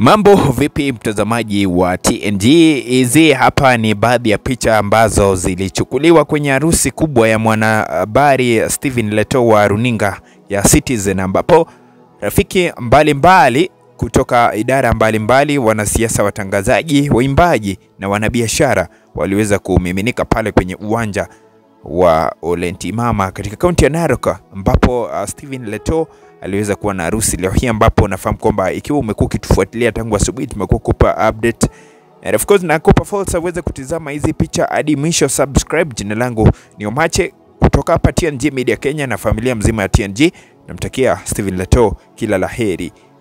Mambo vipi mtazamaji wa TNG? Hizi hapa ni baadhi ya picha ambazo zilichukuliwa kwenye harusi kubwa ya mwanahabari Stephen Leto wa runinga ya Citizen, ambapo rafiki mbalimbali mbali kutoka idara mbalimbali, wanasiasa, watangazaji, waimbaji na wanabiashara waliweza kumiminika pale kwenye uwanja wa Olentimama katika kaunti ya Narok ambapo uh, Stephen Leto aliweza kuwa na harusi leo hii, ambapo nafahamu kwamba ikiwa umekuwa ukitufuatilia tangu asubuhi, tumekuwa kupa update and of course nakupa fursa uweze kutizama hizi picha hadi mwisho. Subscribe. Jina langu ni Omache kutoka hapa TNG Media Kenya na familia mzima ya TNG, namtakia Stephen Leto kila la heri.